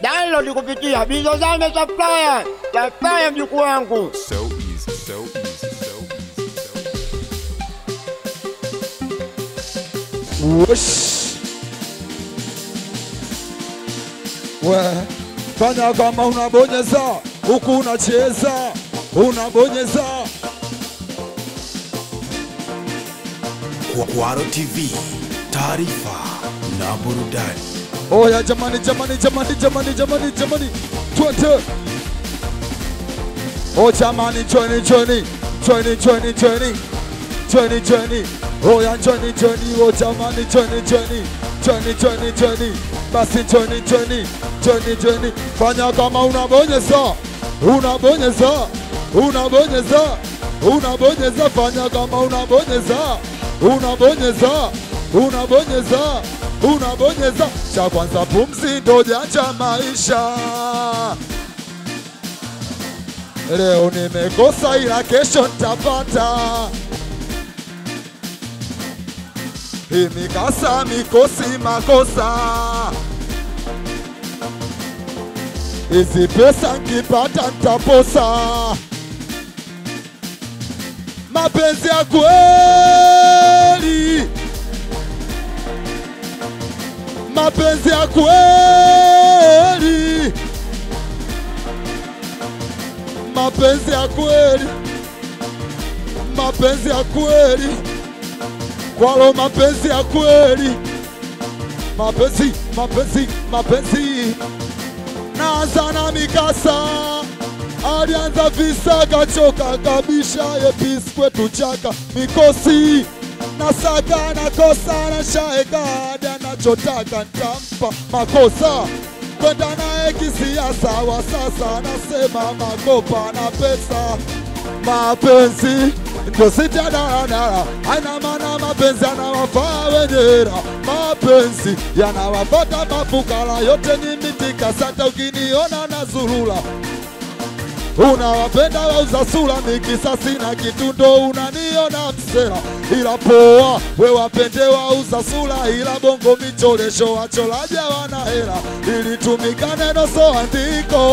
Download kupitia Bizozame Supplier. Supplier mjukuu wangu. So easy, so easy, so easy, so easy. Wesh. We, fanya kama unabonyeza huku unacheza, unabonyeza Kwaro TV, taarifa na burudani. Oya jamani, jamani, jamani, jamani, jamani, jamani, twende. O jamani, chweni, chweni, chweni, chweni, chweni, chweni, chweni. Oya chweni, chweni, o jamani, chweni, chweni, chweni, chweni, chweni. Basi chweni, chweni, chweni, chweni. Fanya kama unabonyeza, unabonyeza, unabonyeza, unabonyeza. Fanya kama unabonyeza, unabonyeza, unabonyeza, unabonyeza. Cha kwanza pumzi ndo janja maisha. Leo nimekosa ila kesho nitapata. Hii mikasa mikosi makosa. Hizi pesa nkipata ntaposa. Mapenzi ya kweli, mapenzi ya kweli mapenzi ya kweli, mapenzi ya kweli, kwalo mapenzi ya kweli, mapenzi, mapenzi, mapenzi. Naanza na mikasa, alianza visa kachoka kabisha, yepisi kwetu chaka mikosi nasaka nakosa na shaeka hadi anachotaka ntampa makosa kwenda naye kisiasa wa sasa anasema makopa na pesa mapenzi ndo sita daradara aina maana mapenzi yanawafaa wenye raha mapenzi yanawapata mafukara yote ni mitika sata ukiniona na zulula unawapenda wauza sura mikisasi na kitundo unaniona msera ila poa we wapende wauza sura ila bongo micholesho wacholaja wana hela ilitumika neno so andiko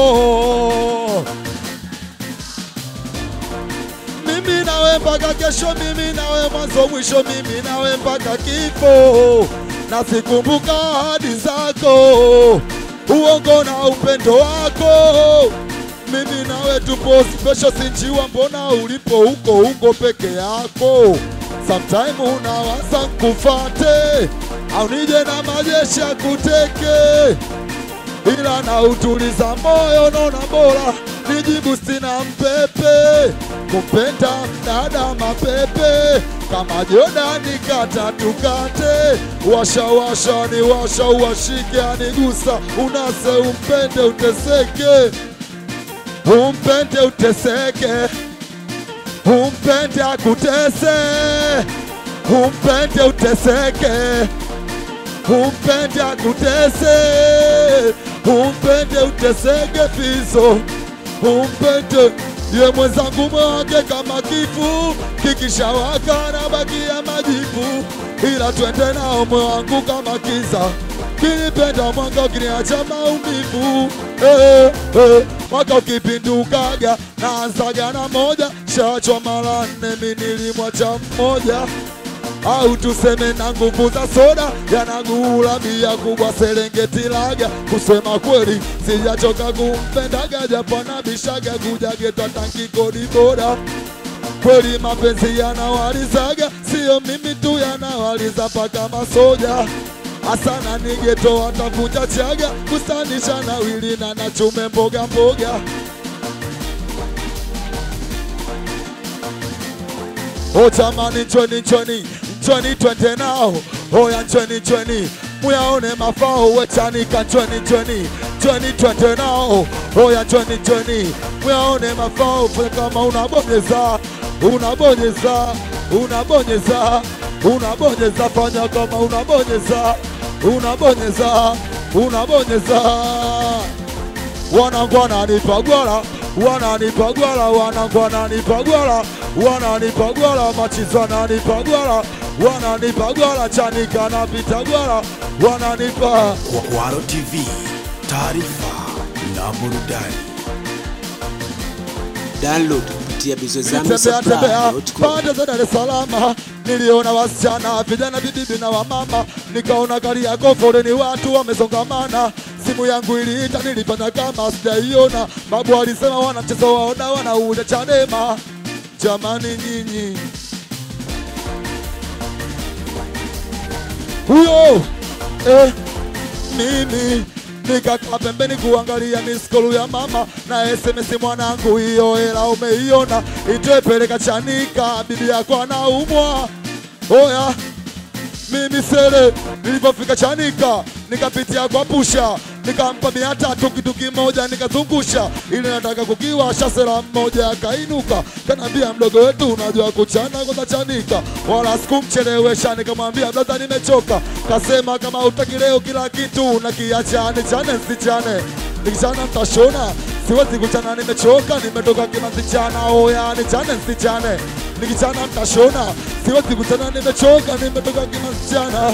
mimi nawe mpaka kesho mimi nawe mwanzo mwisho mimi nawe mpaka kifo na sikumbuka ahadi zako uongo na upendo wako mimi nawe tupo special sinjiwa mbona ulipo huko huko peke yako sometime unawaza nkufate au nije na majeshi ya kuteke ila na utuliza moyo naona bora nijibu sina mpepe kumpenda mdada mapepe kama Jordani kata tukate washa washa ni washa uwashike anigusa unase umpende uteseke umpende uteseke umpende akutese umpende uteseke umpende akutese umpende uteseke fizo umpende ye mwenzangu mwake kama kifu kikishawaka na bakia majivu ila twende nao mwe wangu kama kiza kinipenda mwanga ukiniacha maumivu eh, eh, mwaka ukipindukaga naanzaga na moja shachwa mara nne minilimwacha mmoja au tuseme na nguvu za soda yanagula bia kubwa Serengeti laga. Kusema kweli sijachoka kumpendaga, japo nabishaga kuja geto tanki kodi boda. Kweli mapenzi yanawalizaga, sio mimi tu yanawaliza paka masoja asana ni geto watavunja chaga kustanisha na wili na nachume mboga mboga O jamani, njoni njoni njoni, twende nao. Oya njoni njoni, muyaone mafao wechanika. Njoni njoni njoni, twende nao. Oya njoni njoni, muyaone mafao. Fanya kama unabonyeza unabonyeza unabonyeza unabonyeza, fanya kama unabonyeza unabonyeza unabonyeza wanangu wananipa gwala wananipa gwala wanangu wananipa gwala wananipa gwala machizo wananipa gwala wananipa gwala chanika napita gwala wananipa Kwaro TV, taarifa na burudani. Download kupitia bizozame Nitembea tembea supply.com. pande za Dar es Salaam, niliona wasichana vijana vibibi na wamama, nikaona gari yako foleni, watu wamesongamana. Simu yangu iliita, nilipata kama sijaiona. Babu alisema wana mchezo waona wanauja Chadema. Jamani nyinyi, huyo eh, mimi nikakaa pembeni kuangalia miskolu ya mama na SMS mwanangu, hiyo hela umeiona, itoe peleka Chanika, bibi yako anaumwa. Oya, mimi sele nilipofika Chanika nikapitia kwa pusha nikampa mia tatu kitu kimoja nikazungusha, ili nataka kukiwasha. Sela mmoja akainuka kanambia, mdogo wetu unajua kuchana kwanza Chanika, wala sikumchelewesha. Nikamwambia blaza, nimechoka. Kasema kama utaki leo kila kitu nakiacha, nichane nsichane, nikichana mtashona siwezi kuchana, nimechoka, nimetoka kimasichana. Oya, nichane nsichane, nikichana mtashona, siwezi kuchana, nimechoka, nimetoka kimasichana.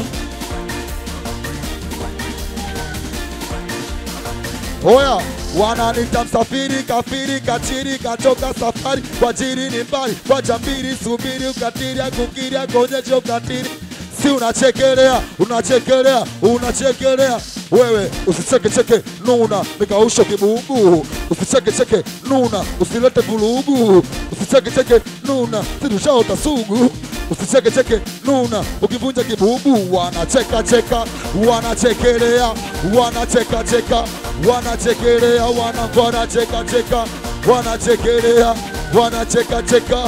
Oya, wananita msafiri, kafiri, kachiri, kachoka safari, kwa jiri ni mbali, kwa jambiri, subiri, ukatiri, akukiri, akonyeje ukatiri. Si unachekelea, unachekelea, unachekelea wewe, usichekecheke nuna, mikausho kibugu, usichekecheke nuna, usilete vulugu, usichekecheke nuna, sidushaota sugu usichekecheke nuna, ukivunja kibubu wanacheka cheka, wanachekelea, wanacheka cheka, wanachekelea, wana wanacheka cheka, wanachekelea, wanacheka cheka.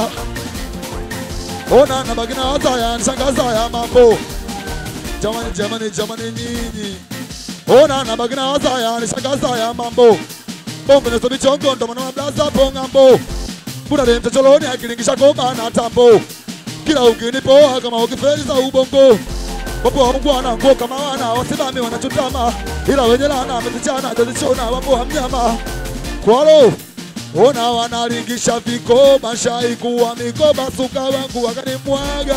Ona na bagina hata ya nshangaza ya mambo jamani, jamani, jamani nyinyi, ona na bagina hata ya nshangaza ya mambo bombe neso bichongo ndo mwana blaza pongambo buda de mtacholoni akilingisha goma na tambo kila ukinipoa kama ukifeli za ubongo wapo waungwana nguo kama wana wasimami wanachutama ila wenye lana wamezichana jazichona wapo wa mnyama kwalo ona wanalingisha vikoba shaikuwa mikoba suka wangu wakanimwaga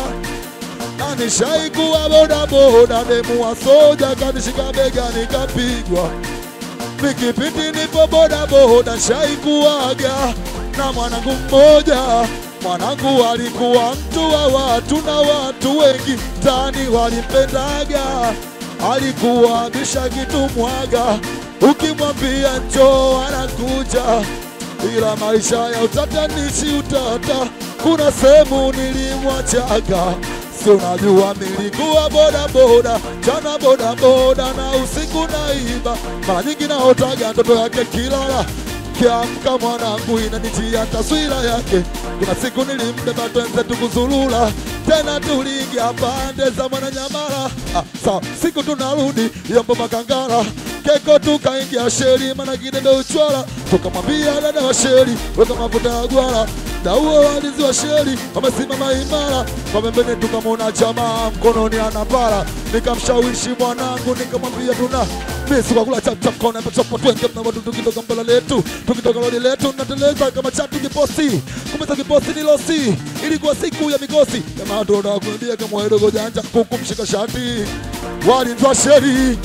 anishaikuwa bodaboda demu wa soja kanishika bega nikapigwa pikipiki nipo bodaboda shaikuwaga na mwanangu mmoja mwanangu alikuwa mtu wa watu na watu wengi mtaani walimpendaga alikuwa bisha kitu mwaga ukimwambia njoo anakuja ila maisha ya utatanishi utata kuna sehemu nilimwachaga si unajua milikuwa bodaboda jana bodaboda na usiku naiba mara nyingi naotaga ndoto yake kilala kiamka mwanangu inanijia taswira yake kuna siku nilimbeba twenze tukuzulula tena tuliingia pande za mwananyamala ah, sawa siku tunarudi yombo makangala keko tukaingia sheri mana kidebe uchwala tukamwambia dada wa sheri weka mafuta ya gwala dauo walinzi wa sheri wamesimama imara kwa pembeni tukamwona jamaa mkononi anapara nikamshawishi mwanangu nikamwambia tuna misi kwa kula chapchap kona pachopo twenge na watu tukitoka mbele letu tukitoka lori letu nateleza kama chatu kiposi kumeza kiposi ni losi ilikuwa siku ya migosi jamaa ndo nakuambia kama wedogo janja kuku mshika shati walinzi wa sheri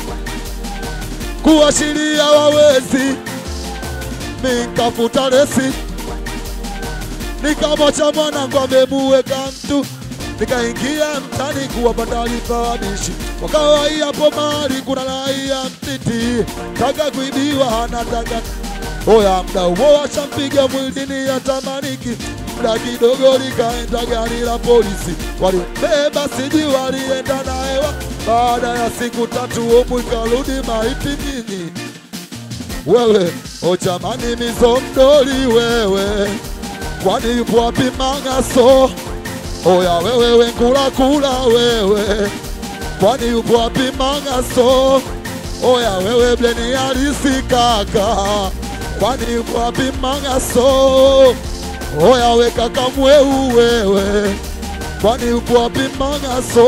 kuashiria wawezi nikafuta resi nikamwacha mwanangu amemuweka mtu nikaingia mtani kuwapa taarifa wabishi wakawaia hapo mahali kuna raia mtiti taka kuibiwa anataka oya mda huo washampiga mwilini atamaniki mda kidogo likaenda gari la polisi walimbeba siji walienda naewa baada ya siku tatu omu ikarudi maiti mini wewe ochamani mizomdoli wewe kwani yupo wapi mangaso oya wewe wengula kula wewe kwani yupo wapi mangaso oya wewe bleni halisi kaka kwani yupo wapi mangaso oya we kaka mweu wewe kwani yupo wapi mangaso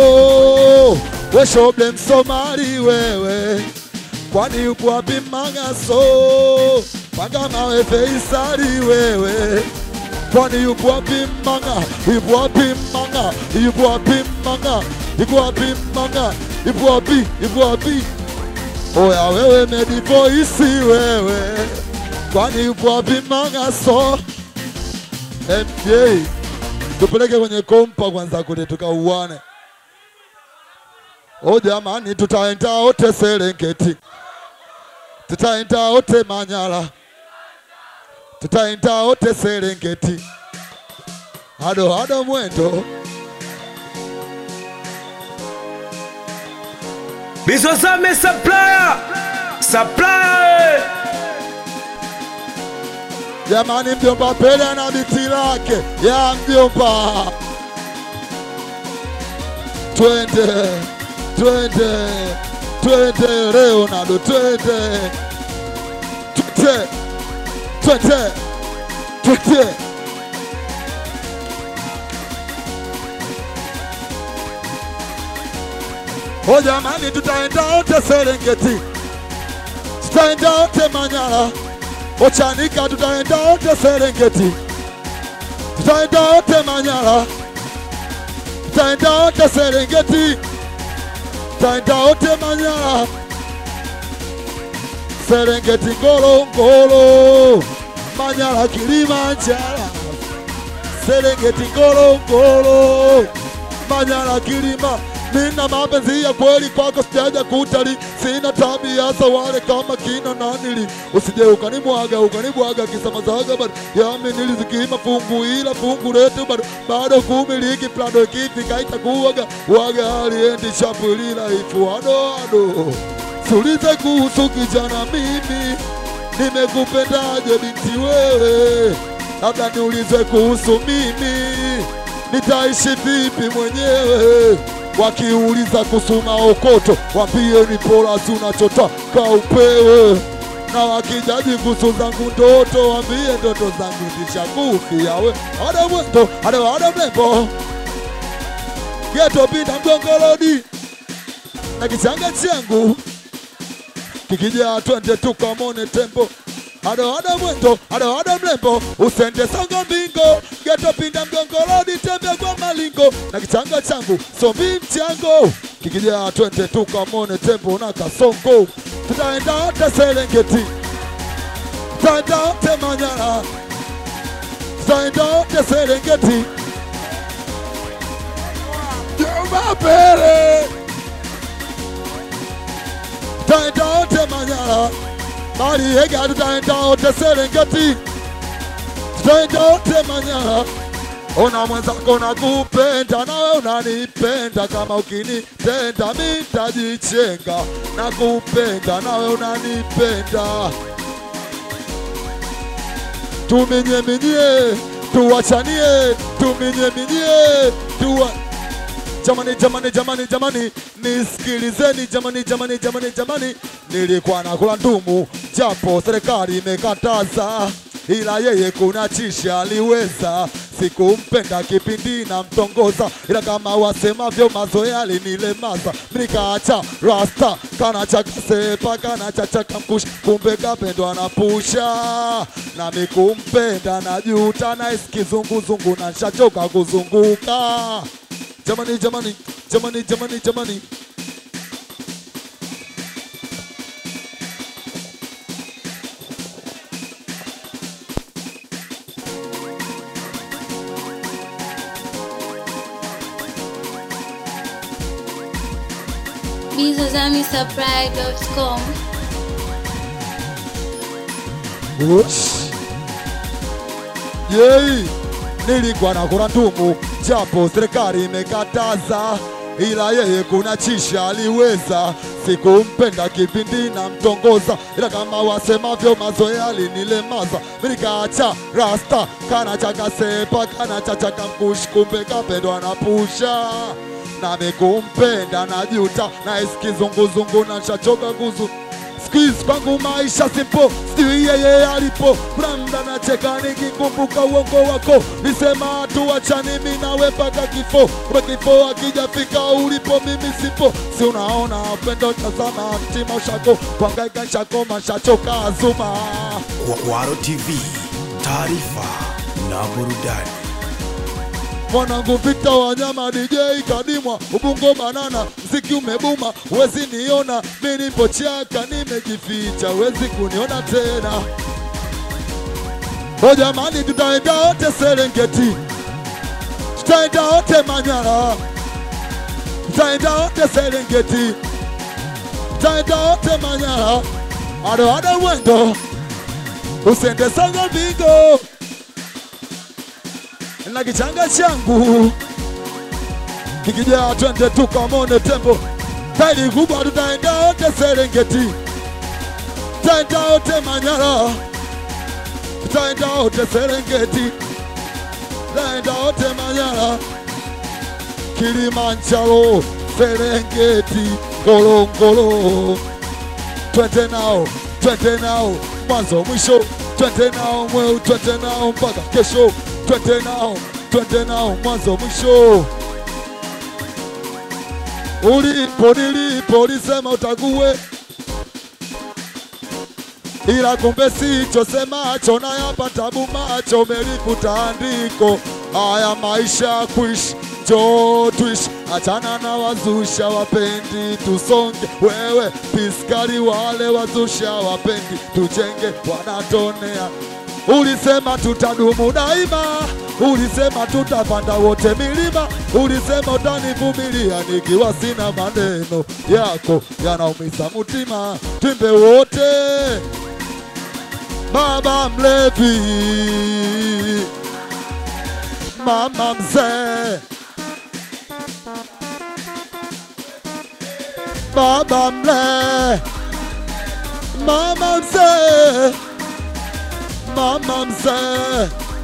we shoble msomali wewe kwani yupo wapi mangaso panga mawe feisali wewe kwani yupo wapi manga yupo wapi manga yupo wapi manga yupo wapi manga yupo wapi yupo wapi Oya wewe medivoisi wewe, kwani upo wapi Mangaso? MJ tupeleke kwenye kompa kwanza kule tukauane. O jamani, tutaenda wote Serengeti, tutaenda wote Manyara, tutaenda wote Serengeti, hado hado mwendo Bizozame supplier. Supplier. Jamani, mjomba Pele na biti lake ya mjomba, twende twende twende Leonardo, twende twende twende twende. O jamani, tutaenda wote Serengeti, tutaenda wote Manyara Ochanika tutaenda wote Serengeti, tutaenda wote Manyara, tutaenda wote Serengeti, tutaenda wote Manyara, Serengeti, Ngorongoro, Manyara, Kilimanjaro, Serengeti, Ngorongoro, Manyara, Kilima. Nina mapenzi ya kweli kwako, sijaja kutali, sina tabia za wale kama kina nanili. Usije ukanimwaga ukanibwaga kisa mazaga bado yami nilizikima fungu ila fungu letu bado bado kumiliki plado ikifika itakuwaga waga aliendi chapulila ifu ado ado sulize kuhusu kijana mimi nimekupendaje binti wewe, labda niulize kuhusu mimi nitaishi vipi mwenyewe. Wakiuliza kuhusu maokoto, wambie ni bora si unachotaka upewe, na wakijaji kuhusu zangu ndoto, wambie ndoto zangu zishakufia we. Ada mwendo ada ada mlembo geto pita mgongolodi na kichanga changu kikija twende tukamone tembo ado ado mwendo ado ado mlembo usende songo mbingo geto pinda mgongolodi tembe kwa malingo na kichanga changu sombi mchango kikija twende tukamone tembo na kasongo tutaenda wote Serengeti tutaenda wote Manyara tutaenda wote Serengeti Jomba Pele tutaenda wote Manyara Mariega tutaenda wote Serengeti, tutaenda wote Manyara. Ona mwenzako nakupenda, nawe unanipenda, kama ukinitenda mi nitajichenga. Nakupenda nawe unanipenda, tuminyeminye, tuwachanie, tuminyeminye, tuwa Jamani, jamani, jamani, jamani, nisikilizeni jamani, jamani, jamani, jamani, nilikuwa nakula ndumu japo serikali imekataza, ila yeye kuna chisha aliweza. Sikumpenda kipindi na mtongoza, ila kama wasemavyo mazoea alinilemaza. Nikaacha rasta kana cha kasepa kana cha cha kamkush, kumbe kapendwa na pusha, nami kumpenda na juta na isikizunguzungu na nshachoka kuzunguka jamani jamani jamani jamani jamani bizozamisupply.com Ush. Yei, nilikuwa nakula ndumu japo serikali imekataza, ila yeye kuna chisha aliweza. Sikumpenda kipindi na mtongoza, ila kama wasemavyo mazoea alinilemaza. Mimi nikaacha rasta kana cha kasepa kana cha cha kamkush, kumbe kapendwa na pusha nami kumpenda na juta na isikizunguzungu na shachoka kuzu Squeeze kwangu maisha simpo, sijui yeye alipo. Kuna mda nacheka nikikumbuka uongo wako, nisema tuachane mimi nawe mpaka kifo. Kuna kifo akijafika ulipo, mimi sipo. Si unaona upendo, tazama mtima ushako, kuhangaika shako mashachoka azuma. Kwaro TV, taarifa na burudani. mwanangu vita wanyama DJ kadimwa ubungo banana mziki umebuma wezi niona mi nipo chaka nimejificha wezi kuniona tena o jamani tutaenda wote Serengeti tutaenda wote Manyara tutaenda wote Serengeti tutaenda wote Manyara ado ado mwendo usende sanga vingo na kichanga changu kikijaa twende tukamone tembo tairi kubwa tutaenda wote Serengeti tutaenda wote Manyara tutaenda wote Serengeti tutaenda wote Manyara Kilimanjaro Serengeti Ngorongoro twende nao twende nao mwanzo mwisho twende nao mweu twende nao mpaka kesho twende nao twende nao mwanzo mwisho ulipo nilipo lisema utague ila kumbe sicho semacho na yapata bumacho melikuta andiko haya maisha kuishi njoo tuishi achana na wazusha wapendi tusonge wewe piskari wale wazusha wapendi tujenge wanatonea ulisema tutadumu daima ulisema tutapanda wote milima ulisema utanivumilia nikiwa sina maneno yako yanaumiza mutima twimbe wote baba mlevi mama mzee baba mle mama mzee mama mzee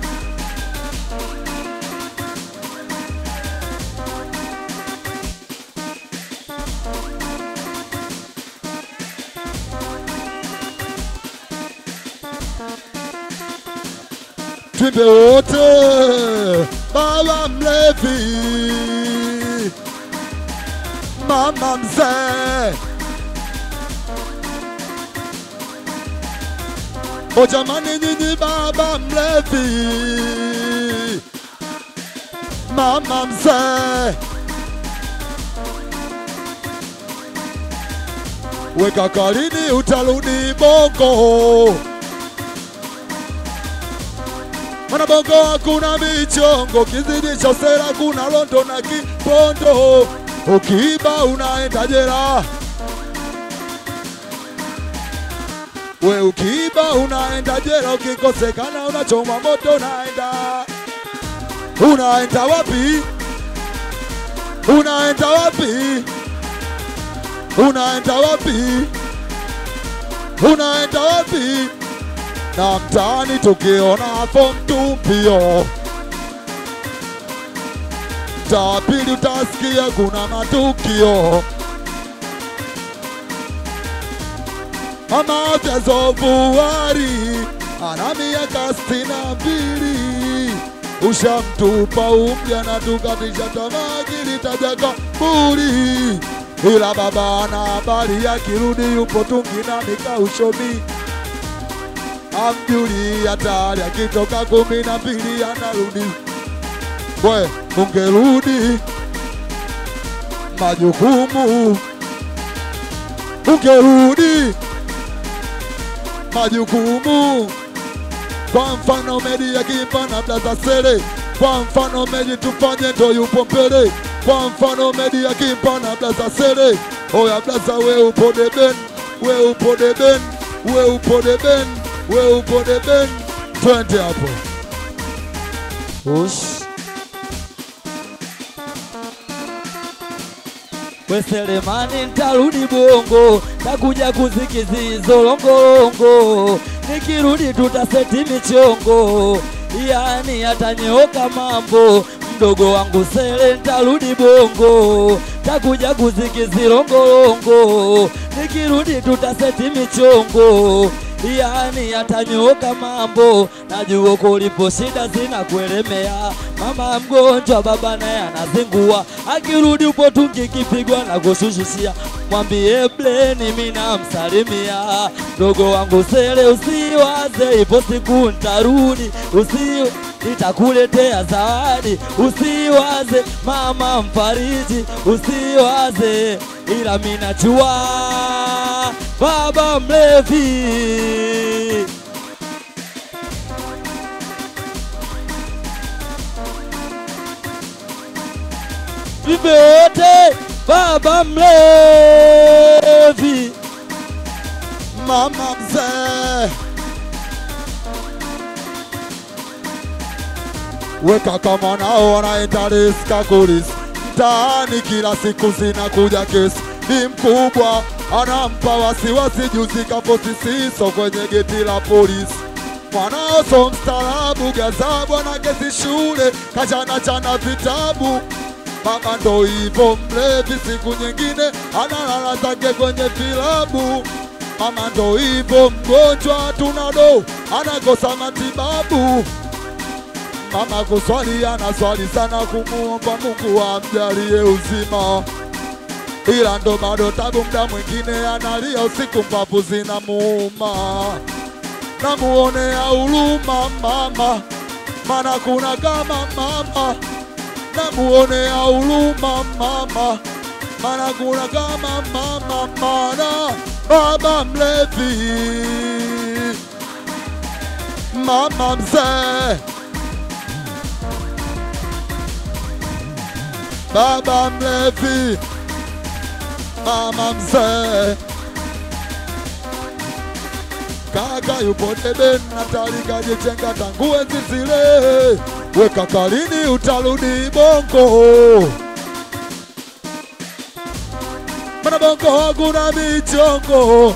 twimbe wote baba mlevi mama mzee o jamani nyinyi baba mlevi mama mzee weka kalini utarudi bongo Mana bongo hakuna michongo, kizidi cha sera kuna londo na kipondo. Ukiiba unaenda jela, we ukiiba unaenda jela, ukikosekana unachomwa moto, unaenda unaenda wapi? Unaenda wapi? Unaenda wapi? Unaenda wapi? na mtaani tukiona form tumpio mtaa pili utasikia kuna matukio mama vyazovuari ana miaka sitini na mbili ushamtupa umja na tukatisha tamaa kilitaja kaburi ila baba ana habari akirudi yupo tungi na mikaushomi amjuli hatari akitoka kumi na mbili anarudi. We, ungerudi majukumu, ungerudi majukumu. Kwa mfano Medi akimpa na blaza sere, kwa mfano Medi tufanye ndo yupo mbele, kwa mfano Medi akimpa na blaza sere. Oya blaza, we upo deben, we upo deben, we upo deben we upo deben, twende hapo. Ush. We Selemani, ntarudi Bongo, takuja kuzikizizo longolongo, nikirudi tutaseti michongo, yani atanyoka mambo mdogo wangu Sele, ntarudi Bongo, takuja kuzikizi longolongo, nikirudi tutaseti michongo yani atanyoka mambo, najua kulipo shida zinakuelemea. Mama mgonjwa, baba naye anazingua, akirudi upo tungi kipigwa na kushushishia. Mwambie bleni mimi namsalimia mdogo wangu Sele, usiwaze ipo siku ntarudi, usi nitakuletea zawadi. Usiwaze mama mfariji, usiwaze, ila mimi najua baba mlevi vivyote baba mlevi mama mzee, weka kama nao wanaenda riska kulisi mtaani, kila siku zinakuja kesi. Ni mkubwa anampa wasiwasi, juzi kaposti siso kwenye geti la polisi. Mwanao so mstaarabu, gazabu na kesi shule, kachana chana vitabu Mama ndo hivyo mlevi, siku nyingine analala zake kwenye vilabu. Mama ndo hivyo mgonjwa, tunado anakosa matibabu. Mama kuswali anaswali sana, kumuomba Mungu amjalie uzima, ila ndo bado tabu. Mda mwingine analia usiku, mbavu zinamuuma. Namuonea huruma mama, mana kuna kama mama namuonea huruma mama, mana kuna kama mama, mana baba mlevi, mama mzee, baba mlevi, mama mzee kaka yupo debe Natali kajichenga tangu enzi zile, weka kalini utarudi bongo, mana bongo hakuna michongo.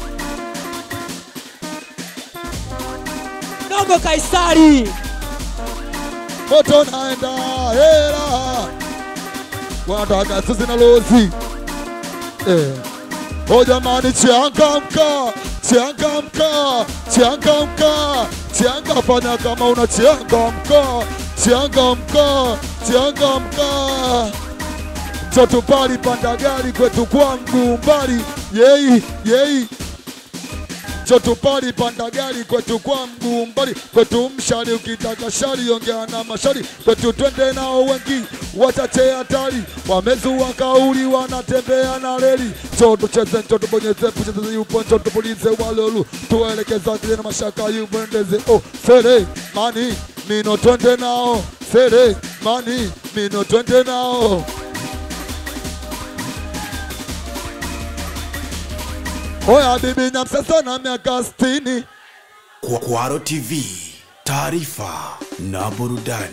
dogo Kaisari moto naenda hela, wanataka sisi na lozi eh. O jamani, changamka, changamka, changamka, changa, fanya kama una changamka, changamka, changamka. Mtoto pali panda gari kwetu kwangu mbali, yei yei Mtoto pali panda gari kwetu kwangu mbali, kwetu mshari, ukitaka shari ongea na mashari, kwetu twende nao wengi, wachache hatari, wamezua kauli, wanatembea na reli. Njoo tucheze, njoo tubonyeze, tucheze yupo, njoo tupulize walolu, tuelekeza kile na mashaka yupendeze. Oh, sere mani mino, twende nao, sere mani mino, twende nao. Oya bibi Nyamsasa na miaka sitini Kwa- Kwaro TV, taarifa na burudani.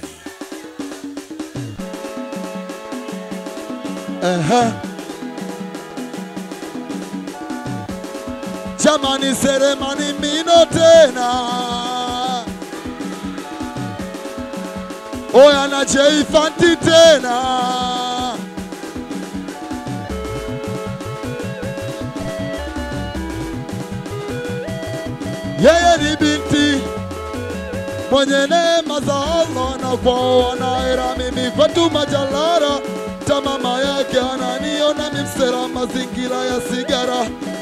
Ehe. Jamani seremani mino tena Oya na Jeifanti tena Yeye ni binti mwenye neema za Allah na kwao wanaera, mimi kwetu majalara ta mama yake ananiona mimsera mazingira ya sigara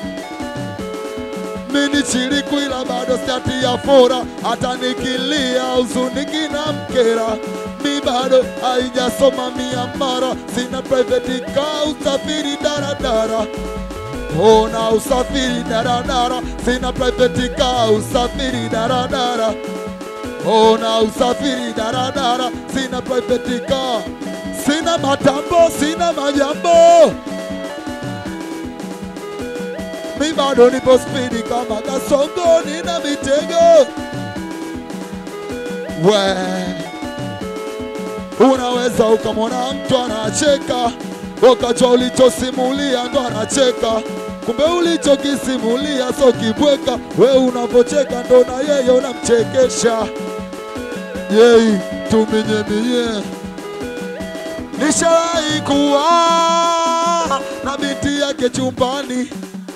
mini chiliku ila bado stati ya fora, hata nikilia huzuniki na mkera mi bado haijasoma mia mara, sina private car, usafiri daradara Ona usafiri daradara, sina private car, usafiri daradara Ona usafiri daradara, sina private car, sina matambo, sina majambo mi bado nipo spidi kama kasongo, nina mitego we unaweza ukamwona mtu anacheka wakajua ulichosimulia ndo anacheka kumbe ulichokisimulia so kibweka we unavocheka ndo na yeye unamchekesha yei tuminyeminye nishawahi kuwa na binti yake chumbani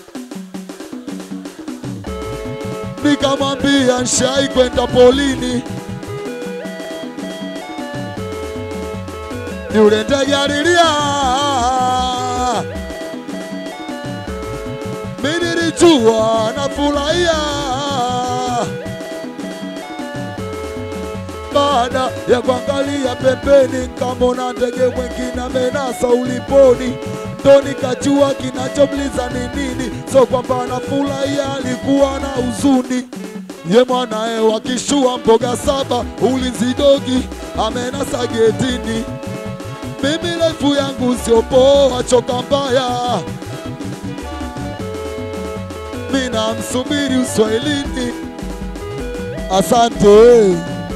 nikamwambia nshai kwenda polini, yule ndege alilia, mi nilijua nafurahia, baada ya kuangalia pembeni, kamona ndege mwingine amenasa uliponi, ndo nikajua kinachomliza ni nini. So kwamba anafurahia, alikuwa na huzuni ye mwanae wakishua mboga saba ulinzi dogi amenasa getini. Mimi refu yangu sio poa, choka mbaya, mina msubiri uswahilini. Asante.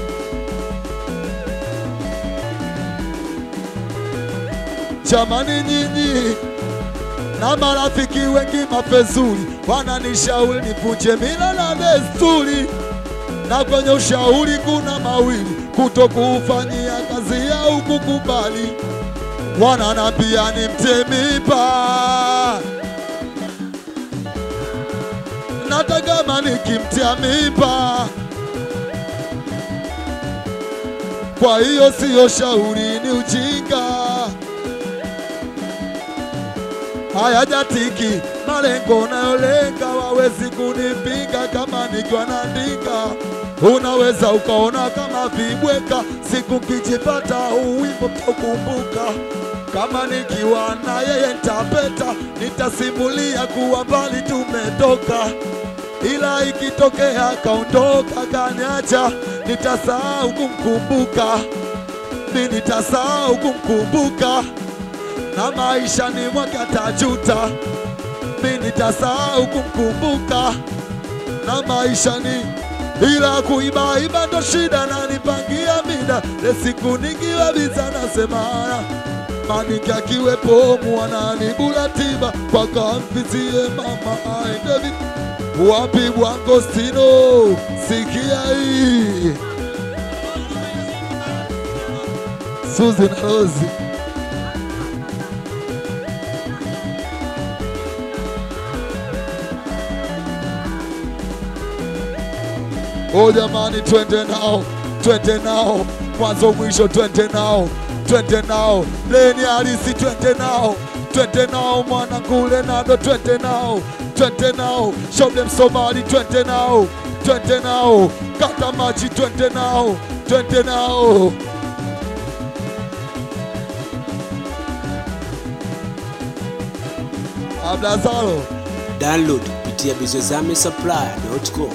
Jamani nyinyi na marafiki wengi mapezuri wananishauri nivunje mila na desturi, na kwenye ushauri kuna mawili, kutokuufanyia kazi au kukubali. Wananambia nimtie mimba, nataka kama nikimtia mimba kwa hiyo siyo shauri, ni ujinga. Hayajatiki malengo nayolenga, wawezi kunipinga kama nikiwa naandika. Unaweza ukaona kama vibweka, siku kijipata uwimbo mtaukumbuka. Kama nikiwa na yeye ntapeta, nitasimulia kuwa mbali tumetoka ila ikitokea kaondoka kaniacha, nitasahau kumkumbuka, mi nitasahau kumkumbuka, na maisha ni mwake atajuta, mi nitasahau kumkumbuka, na maisha ni ila kuibaiba ndo shida, na nipangia mida le siku nikiwa biza nasemana maniki akiwepo mwananibula tiba kwaka mfizie mama aende vipi wapi Bwangostino, sikia hii Suzi na Rozi. Oh jamani, twende nao, twende nao, mwanzo mwisho, twende nao, twende nao, leni halisi, twende nao, twende nao, mwanangu Lenado, twende nao, twende nao, show them Somali, twende nao, twende nao, kata maji, twende nao, twende nao. Ablazaro, Download kupitia bizozamesupplier.com.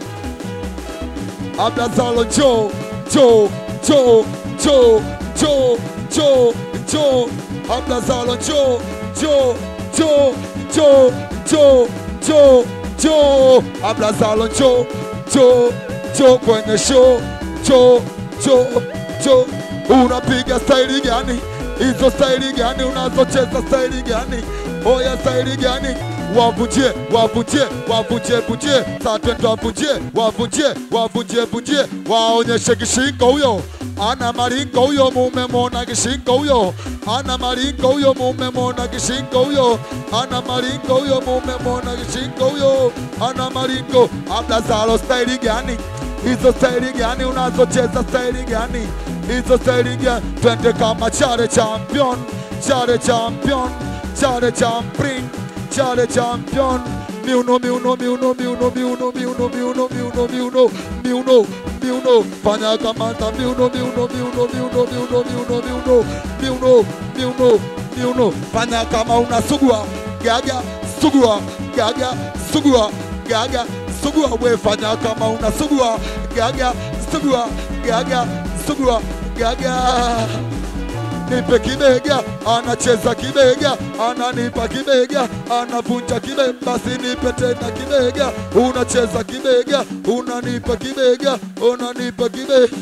Ablazalo Joe, Joe, Joe, Joe, Joe, Joe, Joe, Ablazalo Joe, Joe, Joe, Joe, Joe, Joe, Joe, Ablazalo Joe, Joe, Joe kwenye show, Joe, Joe, Joe, unapiga staili gani? Hizo staili gani unazocheza staili gani? Oya staili gani? wavunjie wavunjie wavunjie vunjie saa twende wavunjie wavunjie wavunjie vunjie waonyeshe kishingo huyo ana maringo huyo mumemona kishingo huyo ana maringo huyo mumemona kishingo huyo ana maringo huyo mumemona kishingo huyo ana maringo Ablazalo staili gani hizo staili gani unazocheza staili gani hizo staili gani twende kama chare champion chare champion chare champion chale champion miuno miuno miuno miuno miuno miuno miuno miuno miuno miuno miuno fanya kamanda miuno miuno miuno miuno miuno miuno miuno miuno miuno miuno fanya kama unasugua gaga sugua gaga sugua gaga sugua we fanya kama unasugua gaga sugua gaga sugua gaga nipe kibega, anacheza kibega, ananipa kibega, anavunja kibega, basi nipe tena kibega, unacheza kibega, unanipa kibega, unanipa kibega.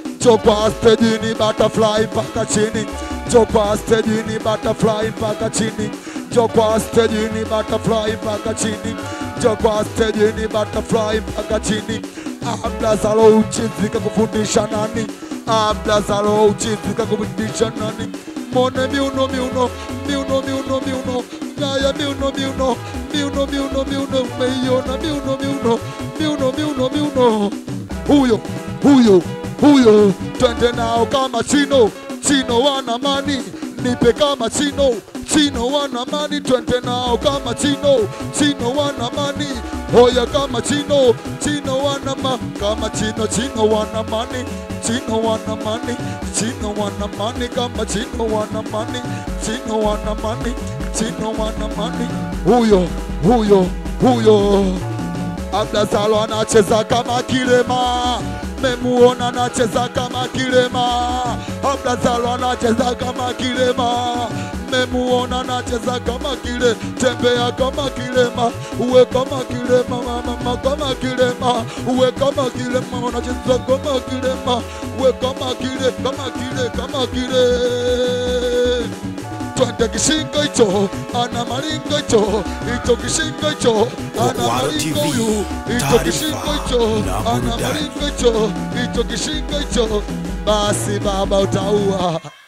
Chopa stejini butterfly mpaka chini, chopa stejini butterfly mpaka chini, chopa stejini butterfly mpaka chini, chopa stejini butterfly mpaka chini. Ablazalo uchizi kakufundisha nani? Ablazalo uchizi kakufundisha nani? Mone miuno miuno miuno miuno miuno ngaya miuno miuno miuno miuno miuno meiona miuno miuno miuno miuno miuno huyo huyo huyo twende nao kama chino chino wana mani nipe kama chino chino wana mani twende nao kama chino chino wana mani Hoya kama chino chino wana ma kama chino chino wana mani chino wana mani chino wana mani kama chino wana mani chino wana mani chino wana mani huyo huyo huyo Abdazalo anacheza kama kilema, memuona anacheza kama kilema. Abdazalo anacheza kama kilema, memuona anacheza kama kile, tembea kama kilema, uwe kama kilema, mama kama kilema, uwe kama kilema, unacheza kama kilema, uwe kama kile, kama kile, kama kile twende kishingo hicho ana maringo hicho hicho kishingo hicho ana Waro maringo TV, huyu hicho taarifa kishingo hicho na ana burudani. maringo hicho hicho kishingo hicho basi baba utaua